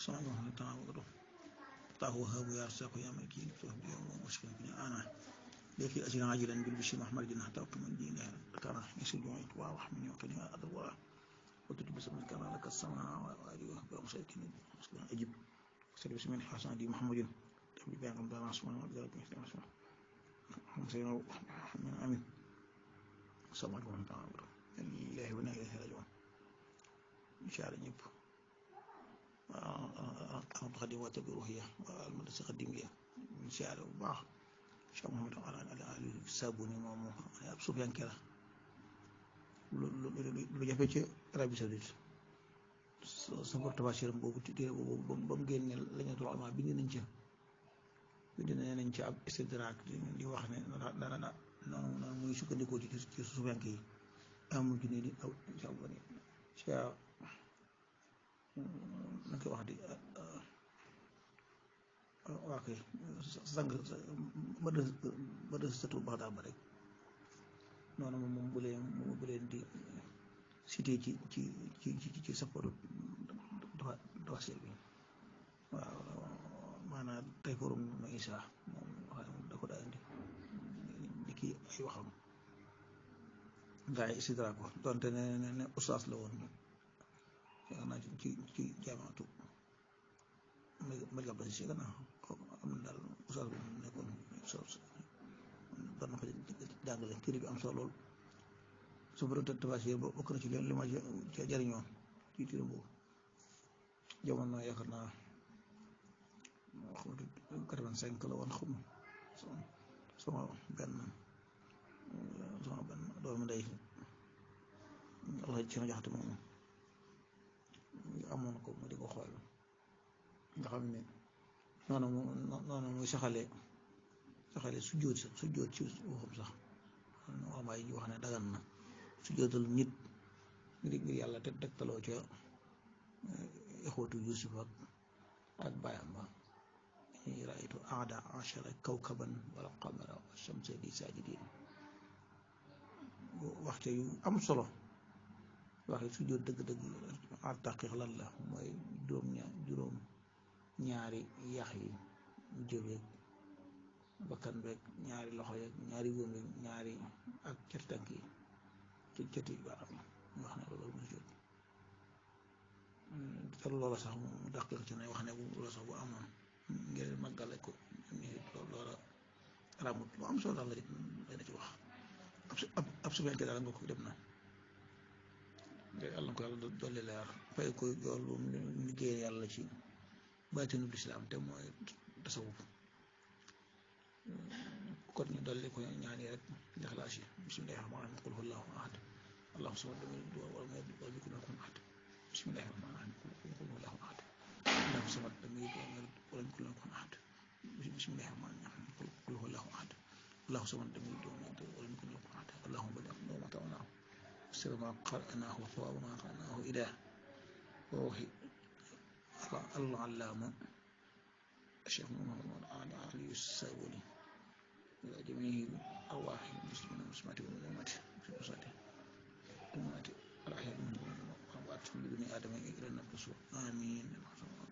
سبحانه وتعالى الله وهاب يا رزاق يا ملكي لفتوح اليوم ومشكلة بني أنا لك أجل عاجلا بالبشر محمد جنة توقي من دين كان يسجد وارح مني وكلمة أدوار وتجب بسم كما لك السماء وأريه بأمسيك أجب وسلم بسم الله حسن دي محمد تبلي بيان قمدان عصمان وبدأ بيان عصمان سيدنا محمد أمين صلى الله عليه وسلم الله ونا إليه راجعون إن شاء الله ñëpp am xadim wàcce bi ruuxiya almadrasa xadimiya in sha Allah bu baax Cheikh Mouhamadou ala ali sabuni moom ab suufiyanke la lu jafe ci Arabie Saoudite sa porte-bachère boobu téere boobu ba mu génne lañatul ulama bind nañ ca bind nañ ci ab istidrak di wax ne dana na noonu noonu muy sukkandikoo ci ci suufiyanke yi amul ju ne di aw incha allah ni Cheikh na koy wax di waa kay sang ba de satu baxdaar ba rek noonu moom moom bu leen bu leen di cité ci ci ci ci ci sapporu dafa dafa seet bi waaw maanaam tey forum na isa moom wax da ko daa indi di kii ay waxam gaa yi isidra ko donte ne ne ustaas la woon yaakaar naa ci ci jaamaatu Malika Ba si gannaaw am na daal ustaas bu nekkoon doon na ko jàngale téere bi am solo lool su borom tafasir ba bokk na ci li ma jariñoo ci téere boobu jamono yaakaar naa quatre-vingt-cinq la woon xam sama benn sama benn doomu ndey Allah ci na jaxate moom amoon ko mu di ko xool nga xam ne noonu mu noonu muy saxale saxale sujjóot sax sujjóot ci waxam sax wamaay yi wax ne dagan na sujjóotal nit ngir ngir yàlla te tegtaloo ca ixwatu yusuf ak ak bàyyam ba ñuy raaytu aada achara kawkaban wala qamara wa shamsa li sajidin waxte yu am solo waxe sujjóot dëgg-dëgg ar taqiq lan la mooy juróom ñaar juróom ñaari yax yi jëbeeg bakkan beeg ñaari loxo yeeg ñaari wóom yeeg ñaari ak cati tànk yi ci cati baaxam ñu wax ne loolu mu sujjóot te loola sax mu daqiq ci ne wax ne bu loola sax bu amoon ngir màggale ko ni loola ramut lu am solo daal la dana ci wax ab ab subenke daal nga ko dem na yàlla na ko yàlla dolli leer fay ko yool bu mu liggéey yàlla ci baatinu lislaam te mooy tasawuf kon ñu dolli ko ñaan yi rek lixlaas yi bismillahi rahmaani rahiim qul huwallahu ahad allahu samad lam yalid walam yulad walam yakun lahu kufuwan ahad bismillahi rahmaani rahiim qul huwallahu ahad allahu samad lam yalid walam yulad walam yakun lahu kufuwan ahad bismillahi rahmaani rahiim qul huwallahu ahad allahu samad lam yalid walam yulad walam yakun lahu kufuwan ahad allahumma ballighna ma ta'awnahu سر ما قرأناه وثواب ما قرأناه إله وروحي العلامة الشيخ محمد علي الساولي إلى جميع أرواح المسلمين والمسلمات والمؤمنات في مصالح الأمهات الأحياء منهم والأموات من ابن آدم إلى النفس آمين